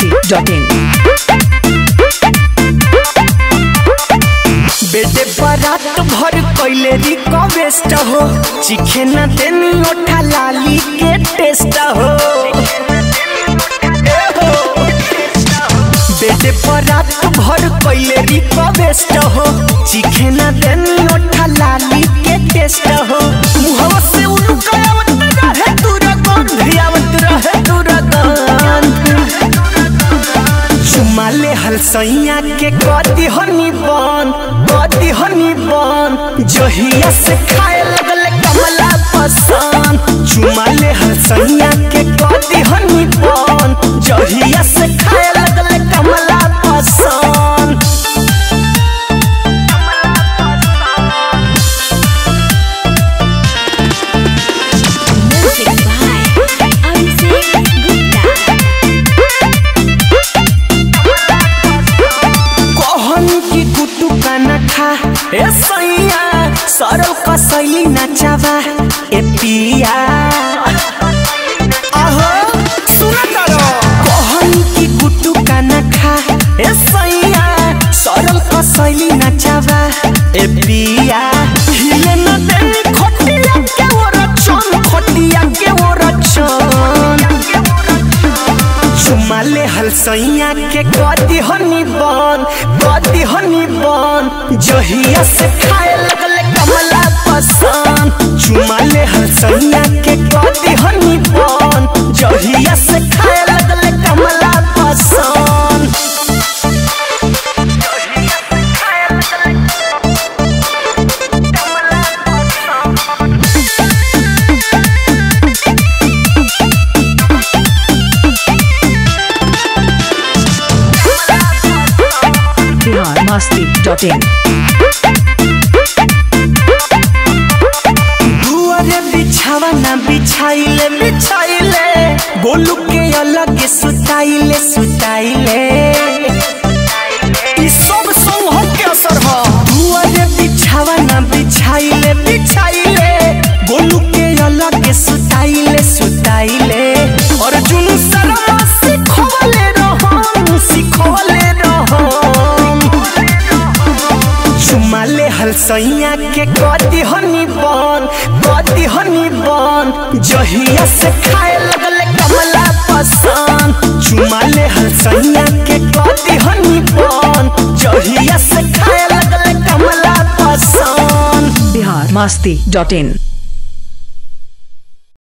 masti.in बेटे बारात भर कैले रिक्वेस्ट हो चिखे न देनी ओठा लाली के टेस्ट हो ए हो। बेटे बारात भर कैले रिक्वेस्ट हो चिखे न देनी ओठा लाली के टेस्ट हो मुहवा से उनका आवत रहे दूर गंध आवत रहे दूर गंध चुमाले हलसैया के कदी हनी बन कदी हनी बन जहिया से खाए लगल कमला पसंद चुमाले हलसैया के कदी हनी बन जहिया से खाए लगल कमला पसंद Music by Abhishek Gupta. कहन की कुतु का नखा ए सैया सरल कसैली नचावा ए पिया आहो सुन करो कहन की कुतु का नखा ए सैया सरल कसैली नचावा ए पिया हिले न देनी खटिया के वो रचन खटिया के वो रचन चुमाले हलसैया के कदी हनी बन कदी हनी बन जहिया से खाए लगल कमला पसंद चुमाले हलसैया के कदी हनी बन जहिया से खाए लगल कमला पसंद Bihar masti.in दुआरे बिछावा ना बिछाइले बिछाइले गोलू के अलग सुताइले सुताइले ई सब संग के असर ह दुआरे बिछावा ना बिछाइले बिछाइले गोलू के अलग सुताइले सुताइले अर्जुन शर्मा सिखवले रहम सिखवले रहम चुमाले हलसैया के कदी हनी बन कदी हनी बन जहिया से खाए लगल कमला पसंद चुमाले हलसैया के कदी हनी बन जहिया से खाए लगल कमला पसंद Bihar masti.in